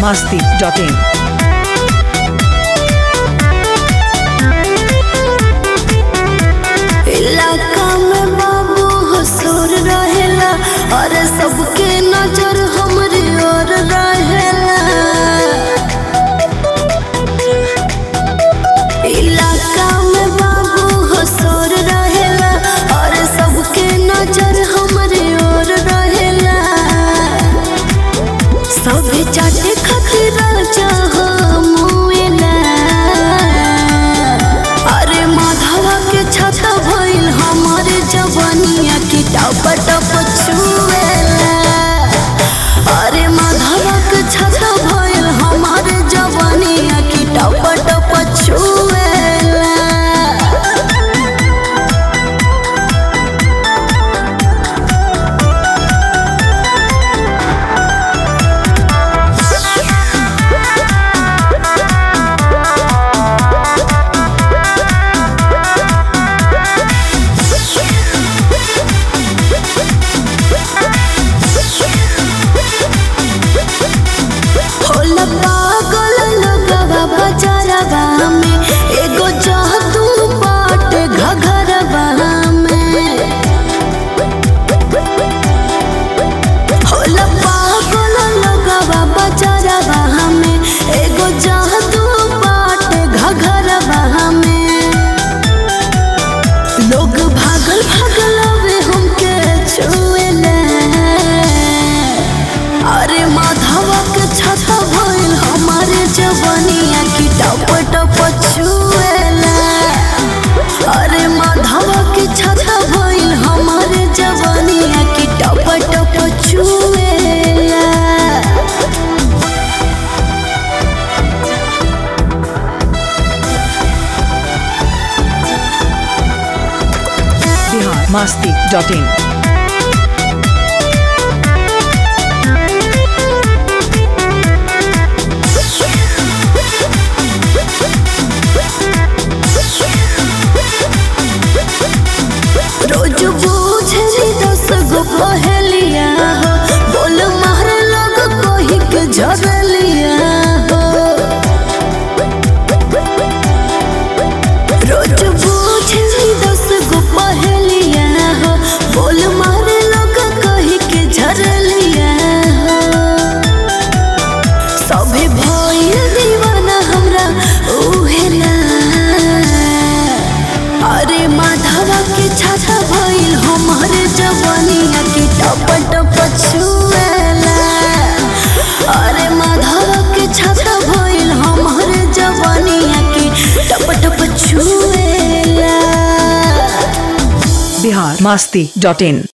masti.in. इलाका में बाबू हसूर रहेला और सबके नजर हमरी ओर रहेला इलाका में बाबू हसूर रहेला और सबके नजर हमरी ओर रहेला सभे चाटे खातिर चाह मुएला अरे माधवा के छाता भइल हमारे जवानिया की टप टप छुएला अरे माधवा के छाता भइल हमारे जवानिया की टप टप छुएला होला पागल लगवा बजारवा में एगो जादू बाट घघरवा में होला पागल लगवा बजारवा में एगो जादू बाट घघरवा में लोग भागल भागल आवे हमके छुएला अरे माधवा के छाता भइल हमारे जवानिया की टप टप छुएला अरे माधवा के छाता भइल हमारे जवानिया की टप टप छुएला Bihar masti.in. रोज बूझे दस गो पहलिया हो बोल मारे लोग कही के झरलिया हो रोज बूझे दस गो पहलिया हो बोल मारे लोग कही के झरलिया हो सभे भइल दीवाना हमरा उहेला अरे माधवा के छाता भइल हमारे जवानिया के टप टप छुएला अरे माधवा के छाता भइल हमारे जवानिया के टप टप छुएला Bihar masti.in.